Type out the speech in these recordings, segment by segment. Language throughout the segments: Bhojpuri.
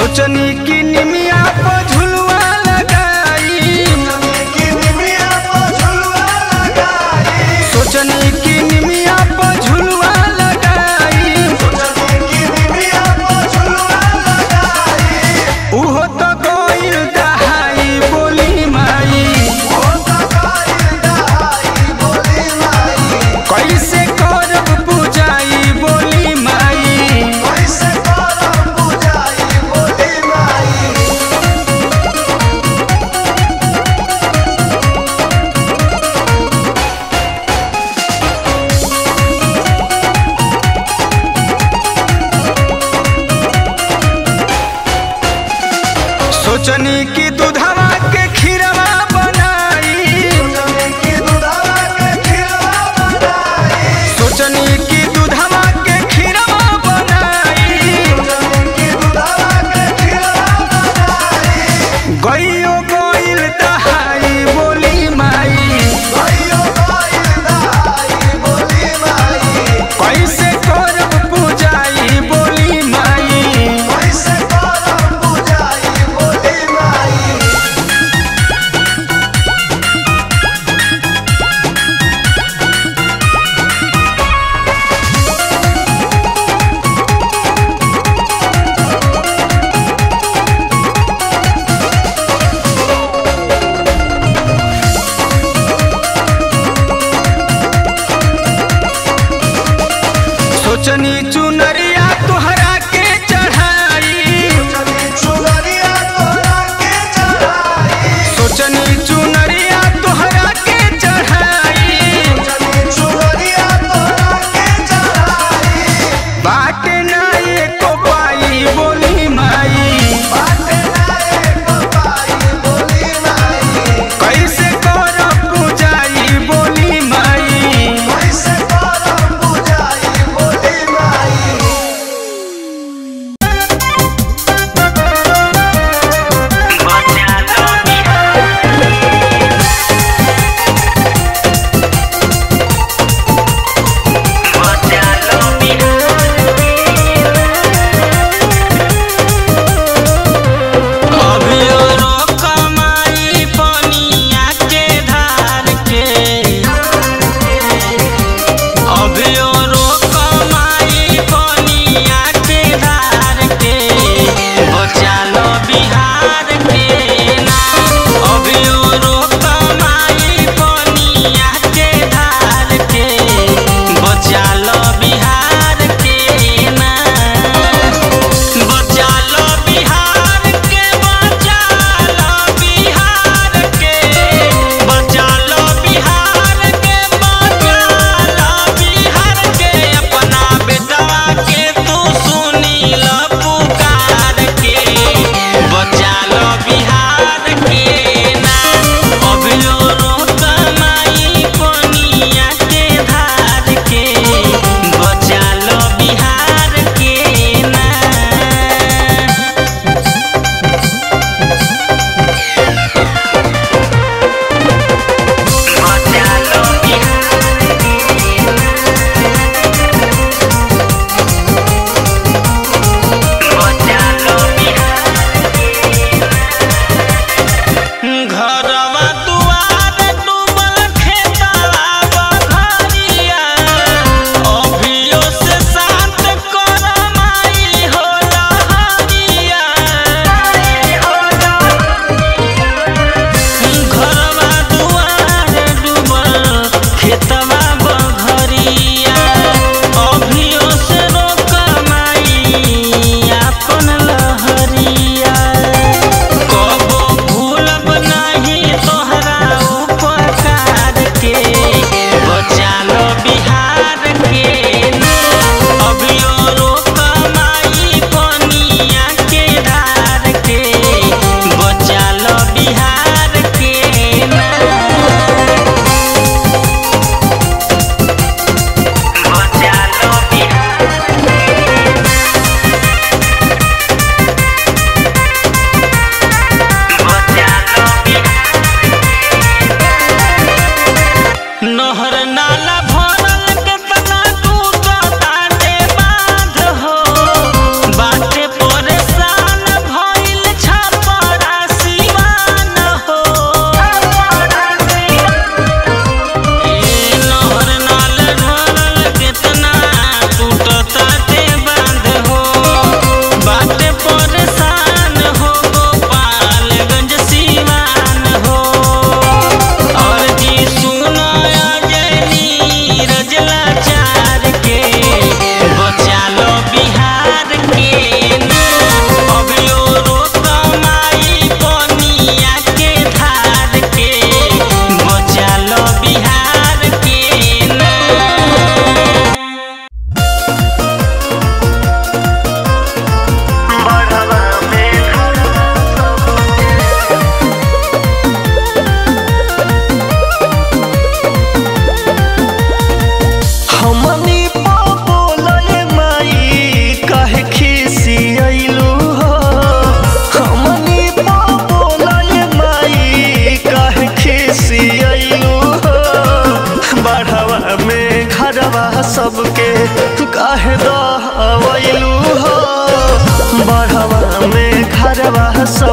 सोचनी की निमिया पर झुलवा लगाई सोचनी की निमिया पर झुलवा लगाई उहो तो गइल दहाई बोली माई कैसे करब पूजाई बोली माई सोचनी की दूधवा के खीरवा बनाई सोचनी की दूधवा के खीरवा बनाई गइयो गइल दहाई बोली माई कैसे करब पूजाई बोली माई कैसे करम पूजाई बोली माई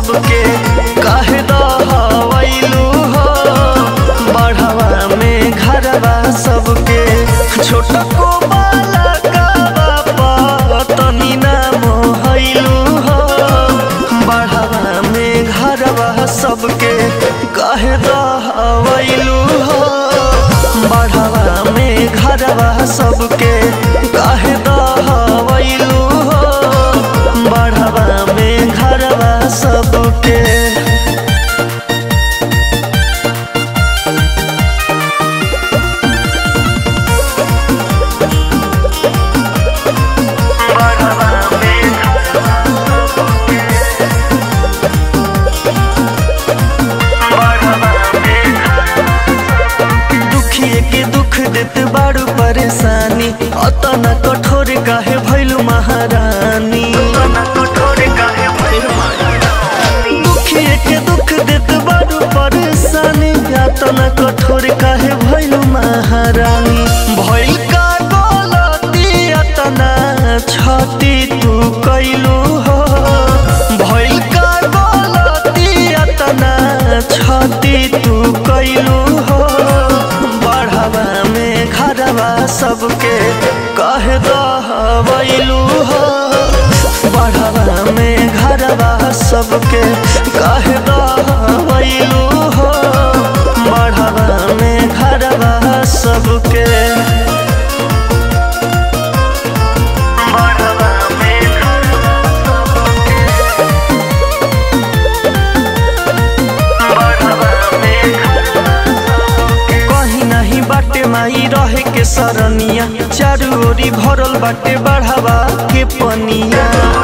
सबके काहे दहवैलू हो बढ़वा में घरवा सबके छोटा को बाला का तनी ना मोहैलू हो बढ़वा में घरवा सबके काहे दहवैलू हो बढ़वा में घरवा सबके काहे दहवैलू हो बढ़वा में घरवा सबके दुखिए के दुख देत बाड़ू परेशानी अतना कठोर काहे भैलू महारानी दुखिए के दुख देत बाड़ू परेशानी अतना कठोर काहे भैलू महारानी भइल का गलती अतना छती तू कैलू हो भइल का गलती अतना छती तू कैलू हो बढ़वा में घरवा सबके कह दहवैलू हो बढ़वा में घरवा सबके कह दहवैलू हो बढ़वा में घरवा सबके बढ़वा में कहीं नहीं बाटे माई रहे के सरनिया चारू ओरी भरल बाटे बढ़ावा के पनिया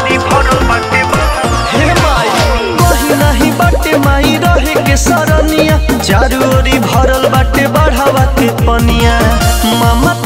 हे माई कहीं नहीं बाटे माई रहे के सरनिया चारू ओरी भरल बाटे बढ़ावा के पनिया ममता